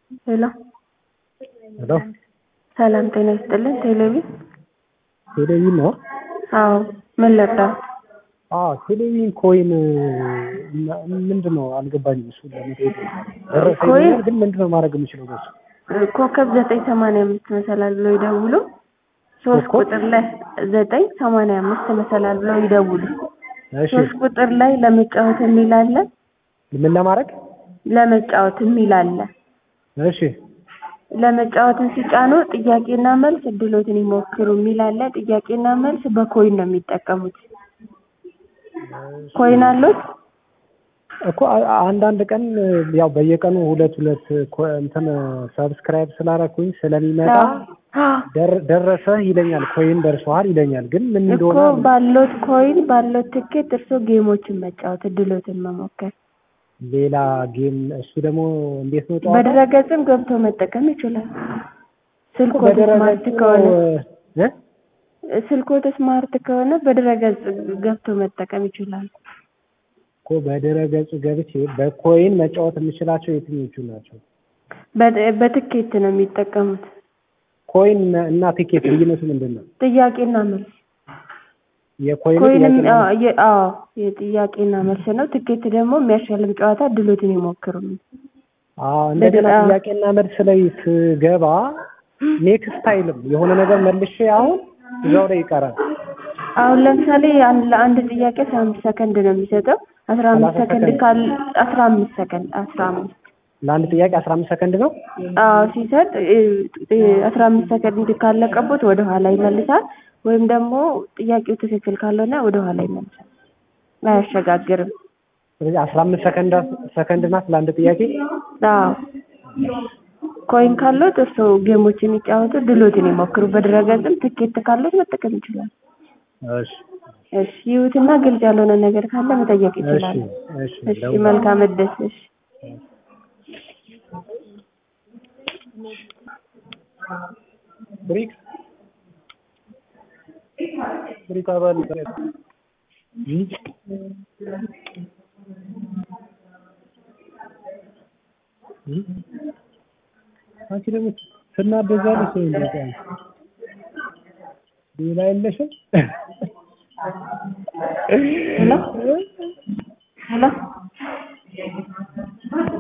ሄሎ ሄሎ ሰላም ጤና ይስጥልን። ቴሌቪዥን ቴሌቪዥን ነው? አዎ ምን ልርዳው? አዎ ቴሌቪዥን ኮይን ምንድን ነው አልገባኝም። እሱ ለመጠየቅ ደረሰ ኮይን? ይለኛል፣ ግን ምንድን ነው ማድረግ የምችለው በሱ? ኮከብ ዘጠኝ ሰማንያ አምስት መሰላል ብለው ይደውሉ። ሶስት ኮከብ? ቁጥር ላይ ዘጠኝ ሰማንያ አምስት መሰላል ብለው ይደውሉ። እሺ ሶስት ቁጥር ላይ ለመጫወት የሚል አለ። ምን ለማድረግ? ለመጫወት የሚል አለ። እሺ ለመጫወትን ሲጫኑ ጥያቄና መልስ እድሎትን ይሞክሩ የሚል አለ። ጥያቄና መልስ በኮይን ነው የሚጠቀሙት። ኮይን አሉት? እኮ አ- አንዳንድ ቀን ያው በየቀኑ ሁለት ሁለት ኮ- እንትን ሰብስክራይብ ስላረኩኝ ስለሚመጣ ደር- ደረሰ ይለኛል፣ ኮይን ደርሰዋል ይለኛል። ግን ምን እኮ እንደሆነ ባሎት ኮይን ባሎት ትኬት እርሶ ጌሞችን መጫወት እድሎትን መሞከር ሌላ ጌም እሱ ደግሞ እንዴት ነው ጨዋታው? በድረገጽም ገብቶ መጠቀም ይችላል። ስልኮት ስማርት ከሆነ እ? ስልኮት ስማርት ከሆነ በድረገጽ ገብቶ መጠቀም ይችላል። እኮ በድረ ገጹ ገብቼ በኮይን መጫወት የምችላቸው የትኞቹ ናቸው? በ- በትኬት ነው የሚጠቀሙት። ኮይን እና ቲኬት ልዩነቱ ምንድን ነው? ጥያቄና መልስ የኮይኑ ኮይንም ጥያቄና አዎ፣ የ- አዎ የጥያቄና መልስ ነው። ትኬት ደግሞ የሚያሸልም ጨዋታ እድሎትን ይሞክሩ ነው። አዎ እንደገና በድረ- ጥያቄና መልስ ላይ ስገባ ኔክስት አይልም የሆነ ነገር መልሼ አሁን እዛው ላይ ይቀራል። አሁን ለምሳሌ አንድ ለአንድ ጥያቄ አስራ አምስት ሰከንድ ነው የሚሰጠው። አስራ አምስት ሰላሳ ሰከንድ ሰከንድ። ካል አስራ አምስት ሰከንድ አስራ አምስት ለአንድ ጥያቄ አስራ አምስት ሰከንድ ነው። አዎ ሲሰጥ አስራ አምስት ሰከንድ ካለቀቦት ወደ ኋላ ይመልሳል። ወይም ደግሞ ጥያቄው ትክክል ካልሆነ ወደ ኋላ ይመልሳል። አያሸጋግርም። ስለዚህ አስራ አምስት ሰከንድ ሰከንድ ናት ለአንድ ጥያቄ። አዎ ኮይን ካሉት እርስዎ ጌሞች የሚጫወቱ ድሎትን ይሞክሩ። በድረገጽም ትኬት ካሉት መጠቀም ይችላል። እሺ እሺ ይሁትና ግልጽ ያልሆነ ነገር ካለ መጠየቅ እሺ ይችላል። እሺ እሺ ደውላለሁ። መልካም እድል። እሺ ብሪክስ ብሪክ አባል እ? እ? አንቺ ደግሞ ትናደጃለሽ ወይ? እንደዛ ሌላ የለሽም? ሄሎ ሄሎ